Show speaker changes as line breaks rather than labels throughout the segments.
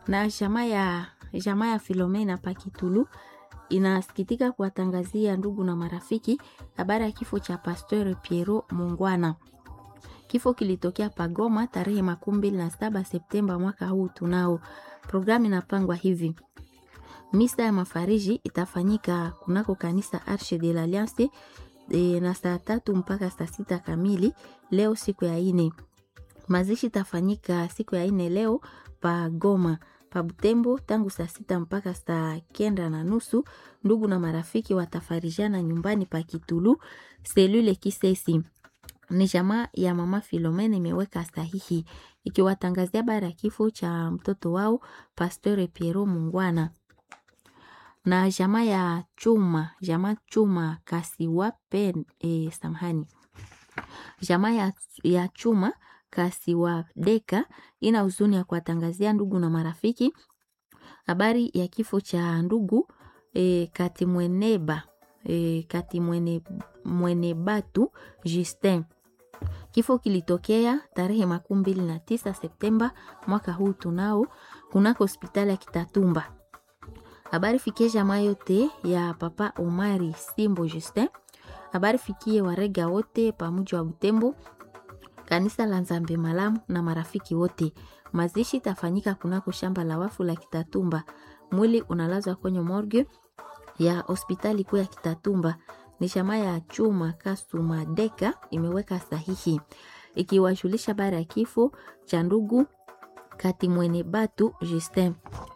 Na jamaa ya jamaa ya Filomena Pakitulu inasikitika kuwatangazia ndugu na marafiki habari ya kifo cha Pasteur Piero Mungwana. Kifo kilitokea Pagoma tarehe makumi mbili na saba Septemba mwaka huu tunao. Programu inapangwa hivi: misa ya mafariji itafanyika kunako kanisa Arche de l'Alliance e, na saa tatu mpaka saa sita kamili leo siku ya ine. Mazishi itafanyika siku ya ine leo pa Goma pa Butembo tangu saa sita mpaka saa kenda na nusu. Ndugu na marafiki watafarijana nyumbani pa Kitulu selule Kisesi. Ni jamaa ya mama Filomene imeweka sahihi ikiwatangazia habari ya kifo cha mtoto wao Pasteur Piero Mungwana na jamaa ya chuma jamaa chuma kasiwape e, samahani jamaa ya, ya chuma kasiwadeka ina huzuni ya kuwatangazia ndugu na marafiki habari ya kifo cha ndugu e, katimweneba e, katimwene mwenebatu Justin. Kifo kilitokea tarehe makumi mbili na tisa Septemba mwaka huu tunao kunako hospitali ya Kitatumba. Habari fikie jamaa yote ya papa Omari Simbo Justin. Habari fikie warega wote pamoja wa Butembo, kanisa la Nzambe Malamu na marafiki wote. Mazishi tafanyika kunako shamba la wafu la Kitatumba. Mwili unalazwa kwenye morgue ya hospitali kuu ya Kitatumba. Ni jamaa ya chuma Kasuma Deka imeweka sahihi ikiwajulisha habari ya kifo cha ndugu Katimwene Batu Justin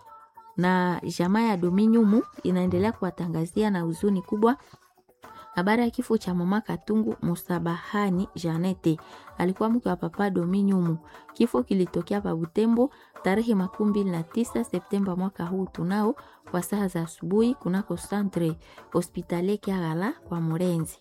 na jamaa ya Dominyumu inaendelea kuwatangazia na huzuni kubwa habari ya kifo cha mama Katungu Musabahani Janete, alikuwa mke wa papa Dominyumu. Kifo kilitokea pa Butembo tarehe makumi mbili na tisa Septemba mwaka huu tunao kwa saa za asubuhi kunako Centre Hospitalier Kiagala kwa Murenzi.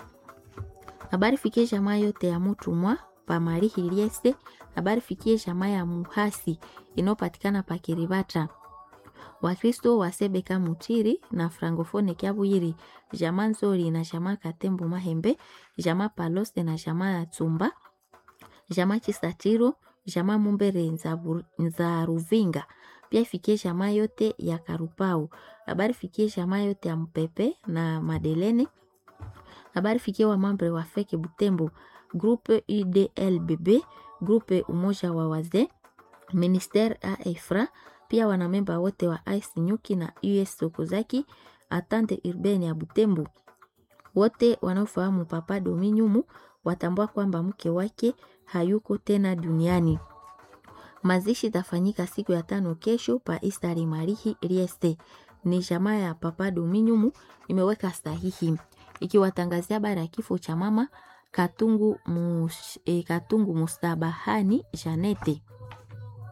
Habari fikie jamaa yote ya Mutumwa pa Mari Hiliese. Habari fikie jamaa ya Muhasi inayopatikana pa Kiribata Wakristo wa Sebeka Mutiri na Frankofone Kiabwiri, jamaa Nzori na jamaa Katembo Mahembe, jamaa Palose na jamaa ya Tsumba, jamaa Chisatiro, jamaa Mumbere nza Ruvinga. Pia ifikie jamaa yote ya Karupau. Habari fikie jamaa yote ya Mpepe na Madelene. Habari fikie wa mambre wa Feke Butembo, Groupe UDLBB, Groupe Umoja wa Wazee, Ministère AEFRA pia wanamemba wote wa Ice Nyuki na US Sokozaki atante urbane ya Butembo wote wanaofahamu Papa Dominyumu watambua kwamba mke wake hayuko tena duniani. Mazishi tafanyika siku ya tano kesho pa Istari Marihi Rieste. Ni jamaa ya Papa Dominyumu imeweka sahihi ikiwatangazia habari ya kifo cha mama Katungu, mus, eh, Katungu Mustabahani Janete.